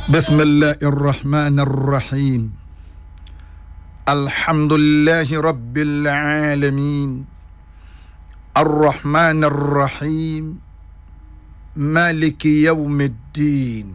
بسم الله الرحمن الرحيم الحمد لله رب العالمين الرحمن الرحيم مالك يوم الدين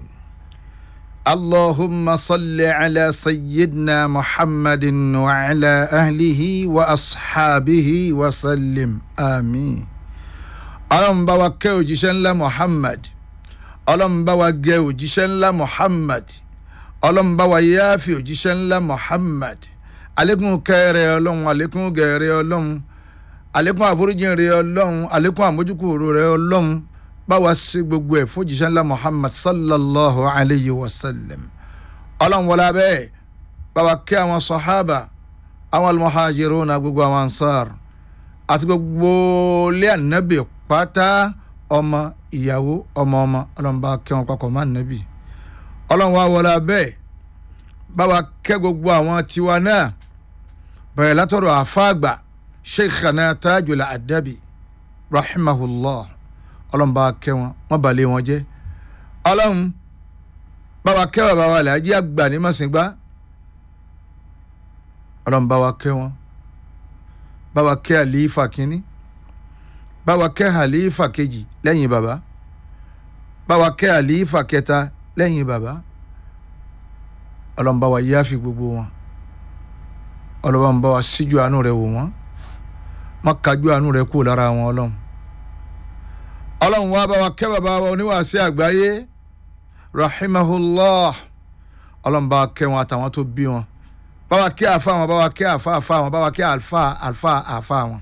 اللهم صل على سيدنا محمد وعلى اهله واصحابه وسلم امين اللهم بارك وجشن محمد ọlọ́run bá wa gẹ òjíṣẹ́ ńlá muhammad ọlọ́run bá wa yááfì òjíṣẹ́ ńlá muhammad alekun kẹrẹ ọlọ́run alekun gẹrẹ ọlọ́run alekun àforíjìn rẹ ọlọ́run alekun àmójúkúrò rẹ ọlọ́run bá wa ṣe gbogbo ẹ̀ fún òjíṣẹ́ ńlá muhammad sallallahu alayhi wa sallam ọlọ́run wọlé abẹ́ bá wa kẹ́ àwọn sọ̀hábà àwọn almuhajiruna gbogbo àwọn ansar àti gbogbo ilé ànábì pátá ọmọ ìyàwó ọmọ ọmọ ọlọ́run bá kẹ́ wọn papọ̀ má nẹ́bì ọlọ́run wá wọlé abẹ́ bá wa kẹ́ gbogbo àwọn tiwa náà bẹ̀rẹ̀ látọ̀rọ̀ àfáàgbà sheikhana tajul adabi rahimahullah ọlọ́run bá kẹ́ wọn wọ́n balẹ̀ wọn jẹ́ ọlọ́run bá wa kẹ́ bàbá wa làájí àgbà ní màsìngbá ọlọ́run bá wa kẹ́ wọn bá wa kẹ́ àlífà kínní báwa kẹ́ àlífà kejì lẹ́yìn bàbá báwa kẹ́ àlífà kẹta lẹ́yìn bàbá ọlọ́mọba wa yáfi gbogbo wọn ọlọ́mọba wa síjú àánú rẹ̀ wò wọ́n má kájú àánú rẹ̀ kúrò lára wọn ọlọ́run ọlọ́run wa báwa kẹ́ bàbá wa oníwàásí àgbáyé rahimahullah ọlọ́mọba kẹ́ wọn àtàwọn tó bí wọn báwa kẹ́ àfa wọn báwa kẹ́ àfa àfa wọn báwa kẹ́ àlfa àlfa àfa wọn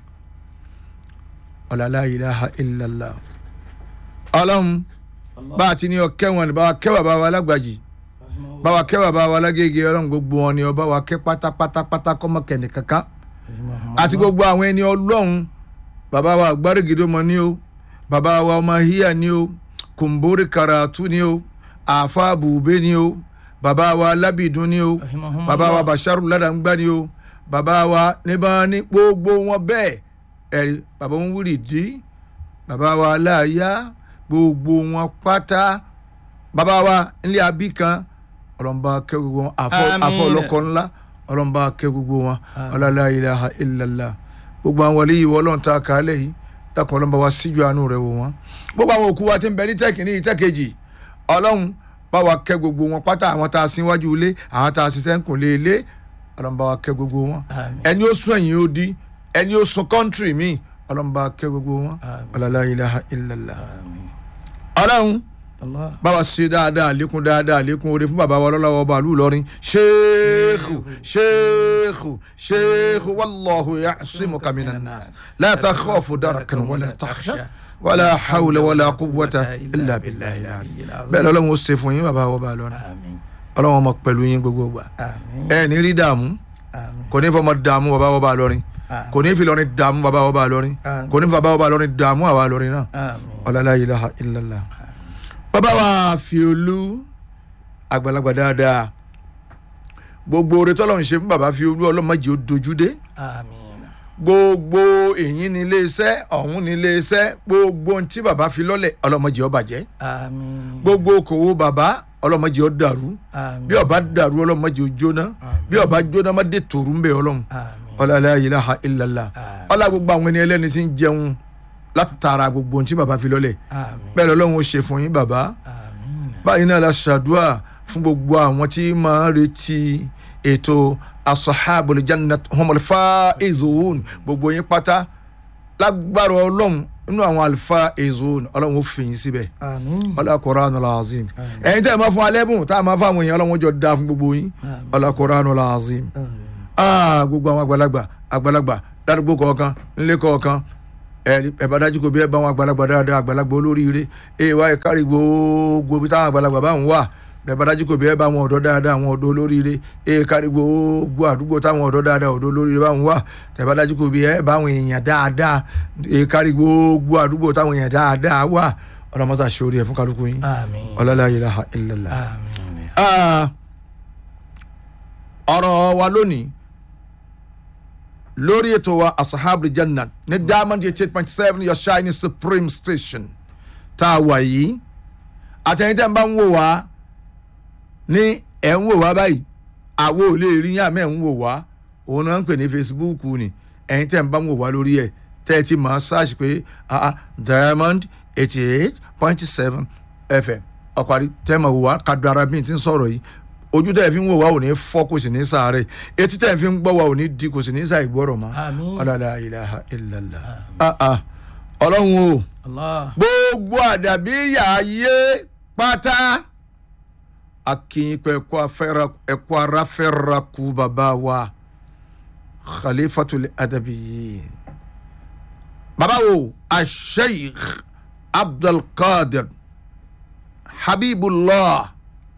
ọ̀làlá ilaha illallah ọlọ́run bá a ti ní ọkẹ́ wọn ni bá wa kẹ́ bàbá wa lágbàjì bá wa kẹ́ bàbá wa lágége ọlọ́run gbogbo wọn ni ọba wa kẹ́ pátápátápátá kọ́mọkẹ́ nìkankan àti gbogbo àwọn ẹni ọlọ́run bàbá wa àgbárígidó mọ ní o bàbá wa ọmọ híyà ní o kùmbórí karatu ní o àfa bùbé ní o bàbá wa lábìdún ní o bàbá wa basharu ládàgbà ní o bàbá wa níbà ní gbogbo wọn bẹ́ẹ̀ ẹ̀rí bàbá wọn wúrì dí bàbá wa aláàyá gbogbo wọn pátá bàbá wa nílé abí kan ọlọ́mọba kẹ́ gbogbo wọn àfọ ọlọ́kọ ńlá ọlọ́mọba kẹ́ gbogbo wọn ọlọ́lá ilaha illallah gbogbo àwọn wọlé yìí wọ́n lọ́n ta kálẹ̀ yìí dákun ọlọ́mọba wa síjú àánú rẹ̀ wò wọ́n gbogbo àwọn òkú wa ti ń bẹ ní tẹ́kìní ìtẹ́kejì ọlọ́run bá wa kẹ́ gbogbo wọn pátá àwọn tá a sin wájú ilé àwọn tá a ṣiṣẹ́ ń kùn lé ilé ọlọ́mọba wa kẹ́ gbogbo wọn ẹni ó sún ẹ̀yìn ó di ẹni ó sun kọ́ńtírì mi ọlọ́mọba kẹ́ gbogbo wọn ọlọ́lá ilaha illallah ọlọ́run báwa ṣe dáadáa lékún dáadáa lékún oore fún bàbá wa lọ́lọ́wọ́ ọba àlù lọ́rin ṣéèkù ṣéèkù ṣéèkù wàlláhu ya'simuka minan nas la takhafu darakan wala takhsha wala hawla wala quwwata illa billahi bẹ́ẹ̀ lọ́lọ́run ó ṣe fún yín bàbá wa ọba lọ́rin ọlọ́run ọmọ pẹ̀lú yín gbogbo gbà ẹ ní rí dààmú kò ní fọmọ dààmú bàbá wa ọba lọ́rin kò ní fi lọrin dààmú bàbá ọba lọrin kò ní fi bàbá ọba lọrin dààmú àwa lọrin náà ọlọlá ilaha illallah bàbá wa fi olú àgbàlagbà dáadáa gbogbo oore tọ́lọ̀ ń ṣe fún bàbá fi olú ọlọ́mọdé ó dojú dé gbogbo èyí ní iléeṣẹ́ ọ̀hún ní iléeṣẹ́ gbogbo ohun tí bàbá fi lọ́lẹ̀ ọlọ́mọdé ó bàjẹ́ gbogbo okòwò bàbá ọlọ́mọdé ó dàrú bí ó bá dàrú ọlọ́mọdé ó jóná bí ó bá jóná má dé tòrú ń bẹ ọlọ́run ọlọ́lá ilaha illallah ọlá gbogbo àwọn ẹni ẹlẹ́ni tí ń jẹun látara gbogbo ohun tí baba fi lọ́lẹ̀ bẹ́ẹ̀ lọ́lọ́run ó ṣe fún yín baba báyìí náà la ṣàdúrà fún gbogbo àwọn tí máa ń retí ètò asahabul jannat humul faizun gbogbo yín pátá lágbára ọlọ́run nínú àwọn àlùfáà ezon ọlọ́run ó fi yín síbẹ̀ ọlá Qur'anul azim ẹ̀yin tẹ́ ẹ máa fún alẹ́bùn tá a máa fún àwọn èèyàn ọlọ́run ó jọ dáa fún gbogbo yín ọlá Qur'anul azim gbogbo àwọn àgbàlagbà àgbàlagbà ládùúgbò kọ̀ọ̀kan nílé kọ̀ọ̀kan ẹ bá dájú kò bí ẹ bá wọn àgbàlagbà dáadáa àgbàlagbà olóríire ẹ wá ẹ kárí gbogbo bí táwọn àgbàlagbà bá ń wà ẹ bá dájú kò bí ẹ bá wọn ọ̀dọ́ dáadáa àwọn ọ̀dọ́ olóríire ẹ kárí gbogbo àdúgbò táwọn ọ̀dọ́ dáadáa ọ̀dọ́ olóríire bá ń wà ẹ bá dájú kò bí ẹ bá àwọn èèyàn dáadáa ẹ kárí gbogbo àdúgbò táwọn èèyàn dáadáa wà ọlọmọsà ṣòro ẹ fún kálukú yín ọlọlá ilaha illallah ọ̀rọ̀ wa lónìí lórí ètò wa asahabu janna ní diamond eight eight point seven your shining supreme station tá a wà yìí àtẹ̀yìntẹ̀ ń bá ń wò wá ní ẹ̀ ń wò wá báyìí àwo ò lè rí yàn mẹ́ ń wò wá òun náà ń pè ní Facebook ni ẹ̀yin tẹ̀ ń bá ń wò wá lórí ẹ̀ tẹ́ ẹ ti máa ṣáàṣì pé ah, ah, Diamond eighty eight point seven FM ọ̀parí tẹ́ ẹ máa wò wá kadara bíi ti ń sọ̀rọ̀ yìí ojú tẹ́ ẹ fi ń wò wá ò ní fọ́ kò sì ní sàárẹ̀ etí tẹ́ ẹ fi ń gbọ́ wá ò ní di kò sì ní sàì gbọ́rọ̀ mọ́ Àmín. ọ̀làlà ilaha illallah ah, ah. ọlọ́run o Allah. gbogbo àdàbí yàáyé pátá akínyìnpẹ ẹkọ aráfẹ́ra kú bàbá wa khalifatul adabiyin bàbá wo asheikh abdulkadir habibullah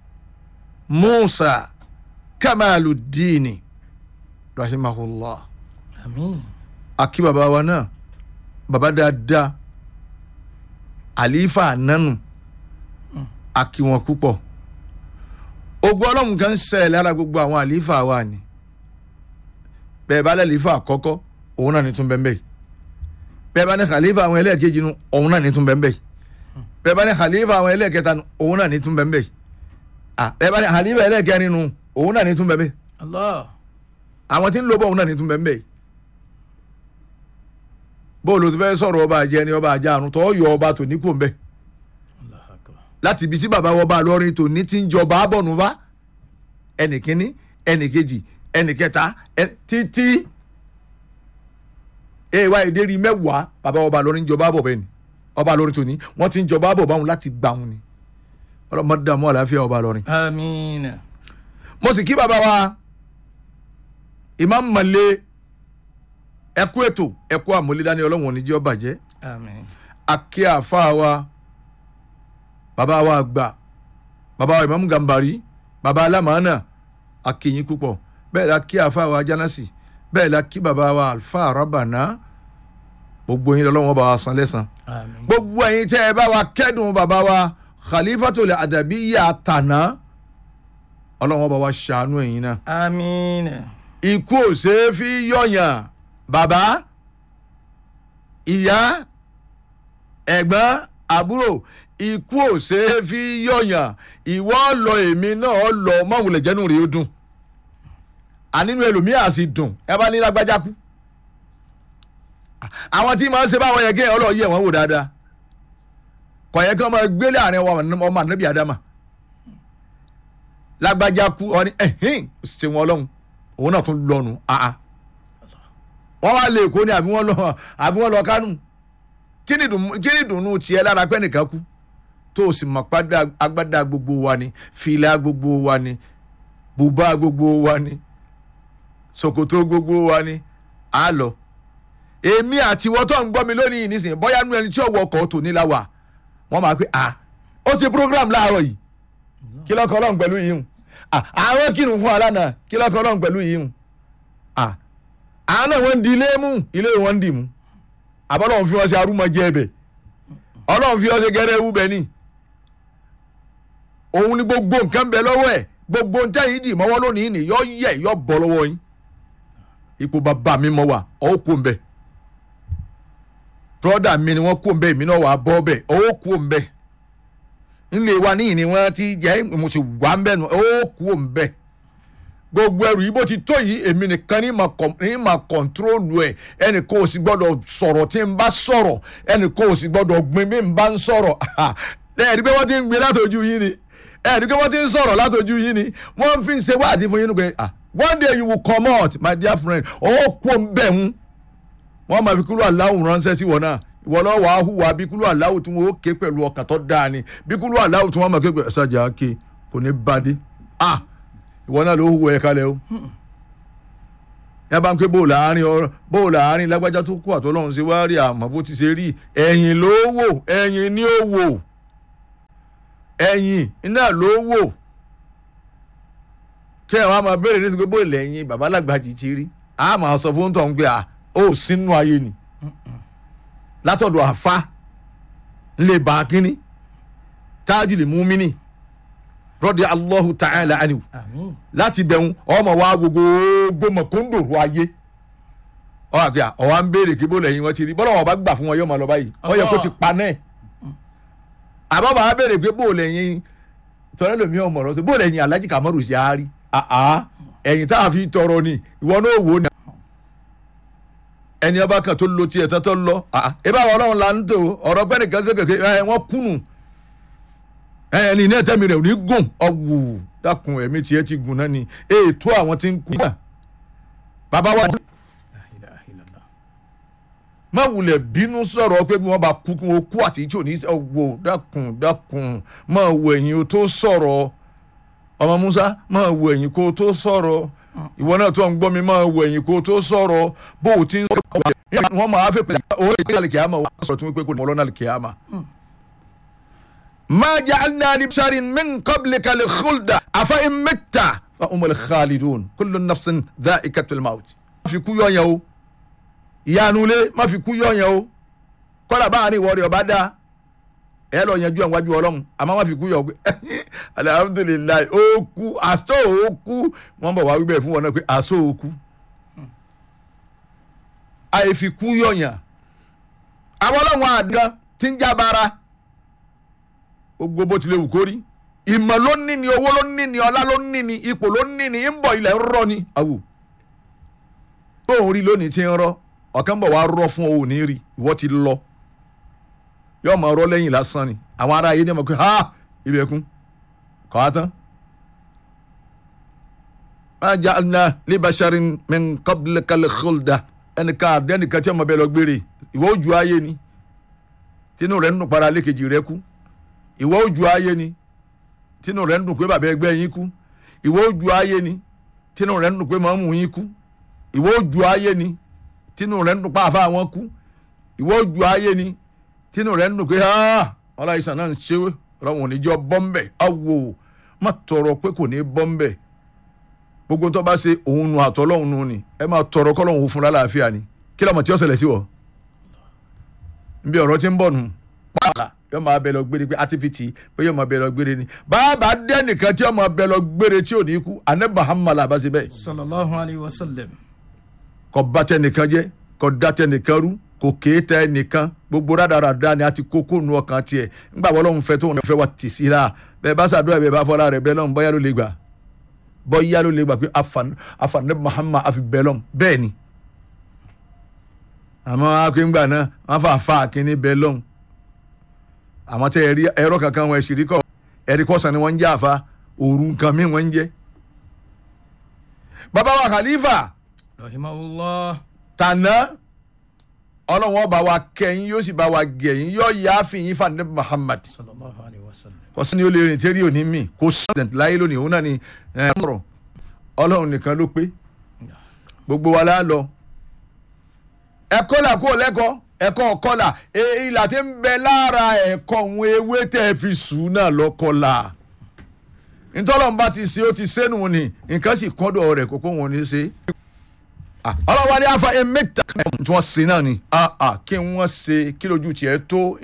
musa kamaluddini rahimahullah Àmín. akí bàbá wa náà bàbá dáadáa àlífà nánu akí wọn púpọ̀ ogun ọlọ́run kan ń ṣẹlẹ̀ lára gbogbo àwọn àlífà wa ni bẹ́ẹ̀ bá lẹ́lífà àkọ́kọ́ òun náà ní tún bẹ́ẹ̀ bẹ́ẹ̀ bẹ́ẹ̀ bá ní khalifa àwọn ẹlẹ́ẹ̀kejì nu òun náà ní tún bẹ́ẹ̀ bẹ́ẹ̀ bẹ́ẹ̀ bá ní khalifa àwọn ẹlẹ́ẹ̀kẹta nu òun náà ní tún bẹ́ẹ̀ bẹ́ẹ̀ ah bẹ́ẹ̀ bá ní khalifa ẹlẹ́ẹ̀kẹrin nu òun náà ní tún bẹ́ẹ̀ bẹ́ẹ̀ Allah. àwọn tí ń lo bọ́ òun náà ní tún bẹ́ẹ̀ bẹ́ẹ̀ bóòlù tó fẹ́ sọ̀rọ̀ ọba àjẹni ọba àjàrùn tó yọ ọba tò ní kò ń bẹ́ẹ̀ Allahu Akbar. láti ibi tí bàbá wọn bá lọrin tòní ti ń jọba abọ́nuva ẹnì kínní ẹnì kejì ẹnì kẹta ẹ- títí èèwà ìdérí mẹ́wàá bàbá wọn bá lọrin jọba abọ̀ bẹ́ẹ̀ ni ọba lọrin tòní wọ́n ti ń jọba abọ̀ báwọn láti gbà wọn ni ọlọ́mọdé dààmú àlàáfíà ọba lọrin. Àmín. mo sì kí bàbá wa Imam Male ẹkú ètò ẹkú àmúlédání ọlọ́wọ̀n oníjẹ́ ọbàjẹ́ Àmín. akí àfa wa bàbá wa àgbà bàbá wa Imam Gambari bàbá alámàánà akínyìn púpọ̀ bẹ́ẹ̀ la kí àfa wa Jánásì bẹ́ẹ̀ la kí bàbá wa Alfa Rabana gbogbo yín lọ́wọ́ bá wa san lẹ́san Àmín. gbogbo ẹ̀yin tẹ́ ẹ bá wa kẹ́dùn bàbá wa Khalifatul Adabiyya tànà ọlọ́wọ́ bá wa ṣàánú ẹ̀yin náà Àmín. ikú ò ṣeé fi yọ̀yàn bàbá ìyá ẹ̀gbọ́n àbúrò ikú ò ṣeé fi yọ̀yàn ìwọ lọ èmi náà lọ mọ̀wùlẹ̀ jẹ́nu rèé ó dùn ànínú ẹlòmíà sì dùn ẹ bá ní lágbájá kú àwọn tí màá ṣe báwọn yẹn kéèyàn ọlọ́ọ̀ yẹ wọ́n wò dáadáa kò yẹ kí wọ́n máa gbélé àárín ọmọ ànábì àdámà lágbájá kú ọ ní ẹ̀hìn ṣe wọn ọlọ́run òun náà tún lọ́nu àá wọ́n wá lè kó ni àbí wọ́n lọ àbí wọ́n lọ kánú kí ni dùn- kí ni dùnú tiẹ̀ lára pẹ́ nìkan kú tó o sì mọ̀ padà agbádá gbogbo wa ni fìlà gbogbo wa ni bùbá gbogbo wa ni ṣòkòtò gbogbo wa ni á lọ èmi àti ìwọ tó ń gbọ́ mi lónìí nísìnyí bóyá nú ẹni tí ò wọ ọkọ̀ tò ní la wà wọ́n máa pé à ó ti program láàárọ̀ yìí kí lọ́kọ̀ ọlọ́run pẹ̀lú yìí hùn àwọn kírun fún alánà kí lọ́kọ̀ ọlọ́run pẹ̀lú yìí hùn àwọn náà wọ́n ń di ilé mú ilé wọn ń dì mú àbọ̀lọ́run fi wọ́n ṣe arúmọjẹ ẹbẹ̀ ọlọ́run fi wọ́n ṣe gẹ́rẹ́ ewu bẹ̀ ni òun ni gbogbo nǹkan bẹ lọ́wọ́ ẹ̀ gbogbo nǹkan yìí dì mọ́wọ́ lónìí ni yọ yẹ yọ bọ́ lọ́wọ́ yín ipò bàbá mi mọ wà ọ́ kó ń bẹ̀ brọ́dà mi ni wọ́n kó ń bẹ̀ èmi náà wà á bọ́ bẹ̀ ọ́ kó ń bẹ̀ nílé wa níyìn ni wọ́n ti jẹ́ mo sì wà ń bẹ̀ nù ọ́ kó ń bẹ̀ gbogbo ẹrù yìí bó ti tó yìí èmi nìkan ní ma kọ ní ma kọ̀ntróòlù ẹ̀ ẹnì kan ò sì gbọ́dọ̀ sọ̀rọ̀ tí n bá sọ̀rọ̀ ẹnì kan ò sì gbọ́dọ̀ gbin bí n bá ń sọ̀rọ̀ ẹ̀ẹ́dì pé wọ́n ti ń gbin látọjú yín ni ẹ̀ẹ́dì pé wọ́n ti ń sọ̀rọ̀ látọjú yín ni wọ́n fi ń ṣe wáàdí fún yín ní pé ah one day you will come out my dear friend ọwọ́ kó ń bẹ̀ ń wọ́n máa fi kúrò aláwọ̀ ránṣẹ́ sí wọn náà ìwọ náà wàá hùwà bí kúrò aláwọ̀ tí wọ́n ó ké pẹ̀lú ọkàn tó dáa ni bí kúrò aláwọ̀ tí wọ́n máa ké pẹ̀lú ṣáàjà ké kò ní bá dé ah ìwọ náà ló hùwà ẹ̀ kalẹ̀ o yá bá ń pé bóòlù àárín ọ̀rọ̀ bóòlù àárín lágbájá tó kú àtọ́lọ́run ṣe wá rí àmọ́ bó ti ṣe rí ẹ̀yìn ló wò ẹ̀yìn ni ó wò ẹ̀yìn iná ló wò kí ẹ̀ wá máa béèrè nítorí pé bóòlù ẹ̀yìn bàbá Lágbàjì ti rí a máa sọ fún tọ̀ ń pé à ó sínú ayé ni látọ̀dọ̀ àfa ńlẹ̀ bá kínní tájù lè mú mí ní rọ́dí Allahu ta'ala anhu Àmín. láti bẹ̀rù ọmọ wa gbogbo mọ̀kóńdòrò ayé ọ àgbẹ̀ à ọ̀wá ń béèrè kí bó lẹ́yìn wọn ti rí bọ́lá wọn bá gbà fún wọn yóò máa lọ báyìí wọ́n yẹ kó ti pa náà àbọ̀ bá béèrè pé bó lẹ́yìn tọ́lá lómi ọmọ ọ̀rọ̀ sọ bó lẹ́yìn alájí kàmọ́rù sí àárí àá ẹ̀yìn tá a fi tọrọ ni ìwọ náà wò ní. ẹni ọba kan tó lo tiẹ̀ tán tó lọ àá ibà wọn ọlọ́run la ń tò ọ̀rọ̀ gbẹ́ni kan ṣe kékeré ẹ wọ́n kùnù ẹni ní ẹ̀tẹ́mi rẹ̀ ò ní gùn ọ̀wù dákun ẹ̀mí tiẹ̀ ti gùn náà ni ètò àwọn tí ń kú. bàbá wa La ilaha illallah. má wulẹ̀ bínú sọ̀rọ̀ pé bí wọ́n bá kú kí wọ́n kú àti tí ò ní wò dákun dákun má wo ẹ̀yìn o tó sọ̀rọ̀ ọmọ Musa má wo ẹ̀yìn kó o tó sọ̀rọ̀ ìwọ náà tó ń gbọ́ mi má wo ẹ̀yìn kó o tó sọ̀rọ̀ bó o ti ń sọ̀rọ̀ wọ́n máa fẹ́ pẹ̀lú owó ìdílé àlìkìyàmà wọ́n sọ̀rọ̀ tí wọ́n pé kò ní ọlọ́nà àlìkìyàmà. má ja'alna li basharin min qablika al-khulda afa in mitta fa humul khalidun kullu nafsin dha'iqatul maut. má fi kú yọ̀yàn o ìyanulé má fi kú yọ̀yàn o kọ́lá báwa ní ìwọ́de ọba dá ẹ lọ yanjú ẹ̀ wájú ọlọ́run àmọ́ má fi kú yọ̀ pé alihamudulilayi ó kú aṣọ ó kú wọ́n bọ̀ wá wíbẹ̀ fún wọn náà pé aṣọ ó kú àìfi kú yọ̀yàn àwọn ọlọ́run àdán tí ń jábára gbogbo bó tilẹ̀ wù kó rí ìmọ̀ ló ní ni owó ló ní ni ọlá ló ní ni ipò ló ní ni ń bọ̀ ilẹ̀ ń rọ ni awù tó ń rí lónìí tí ń rọ ọ̀kan bọ̀ wá rọ fún òun ní rí ìwọ ti lọ yóò máa rọ lẹ́yìn lásán ni àwọn ará ayé ní ọmọ pé ha ibẹ̀kún kọ́ á tán. ma ja'alna li basharin min qablika al-khulda ẹnìkan àdẹ́nìkan tí ọmọ bẹ́ẹ̀ lọ gbére ìwọ ojú ayé ni tínú rẹ̀ ń dùn para lékejì rẹ̀ kú ìwọ ojú ayé ni tínú rẹ̀ ń dùn pé bàbá ẹgbẹ́ yín kú ìwọ ojú ayé ni tínú rẹ̀ ń dùn pé màmú yín kú ìwọ ojú ayé ni tínú rẹ̀ ń dùn pé àfa àwọn kú ìwọ ojú ayé ni tínú rẹ̀ ń dùn pé ọláìsàn náà ń ṣe ọlọ́run oníjọ́ bọ́m̀bẹ̀ awo má tọrọ pé kò ní bọ́m̀bẹ̀ gbogbo tó bá ṣe òun nu àtọ́lọ́hún nu ni ẹ máa tọrọ kọ́lọ́hún fún lálàáfíà ni kí lọ́mọ tí ó ṣẹlẹ̀ sí wọ. nbí ọ̀rọ̀ tí ń bọ̀ nù pààkà yóò máa bẹ lọ gbére pé activity pé yóò máa bẹ lọ gbére ni bàbá dẹ́nìkan tí yóò máa bẹ lọ gbére tí ò ní kú àná Muhammad abasi bẹ́ẹ̀ sallallahu alayhi wa sallam. kò bá tẹnìkan jẹ́ kò dá tẹnìkan rú kò kéétà ẹnìkan gbogbo rádaràda ni a ti kókó nu ọkàn tiẹ̀ ńgbà wọ́n lọ́hún fẹ́ tó wọn fẹ́ wà tì sí ra bẹ́ẹ̀ bá ṣàdúrà bẹ́ẹ̀ bá fọlá rẹ̀ bẹ́ẹ̀ lọ́hún bọ́yá ló lè gbà bọ́yá ló lè gbà pé afanẹ Muhammad afi bẹ́ẹ̀ lọ́hún bẹ́ẹ̀ ni àmọ́ akéńgbà náà wọ́n fà fà kínní bẹ́ẹ̀ lọ́hún àmọ́ tẹ ẹ̀rí ẹ̀rọ kankan wọn ẹ̀sìrí kọ́ ẹ̀rí kọ́sàn ni wọ́n ń jẹ́ àfa òru nǹkan mi wọ́n ń jẹ́ bàbá wa Khalifa rahimahullah. tànà ọlọ́run ọba wa kẹ́yìn yóò sì bá wa gẹ̀yìn yóò yá fìyín fàdé Muhammad sallallahu alayhi wa sallam. kò sí ni ó lè rìn tí rí òní mi kò sí ọ̀dẹ̀ láyé lónìí òun náà ni ọ̀rọ̀ ọlọ́run nìkan ló pé gbogbo wa la lọ ẹ̀kọ́ là kó lẹ́kọ̀ọ́ ẹ̀kọ́ ọ̀kọ́là ìlà tí ń bẹ lára ẹ̀kọ́ òun ewé tẹ́ fi sùn náà lọ́kọ́là ntọ́lọ́mùbá ti ṣe ó ti sẹ́nu ni nǹkan sì kọ́dọ̀ rẹ̀ kókó wọn ní ṣe ọlọ́wọ́ ni afa emeka tí wọ́n ṣe náà ni kí wọ́n ṣe kí lójú tiẹ̀ tó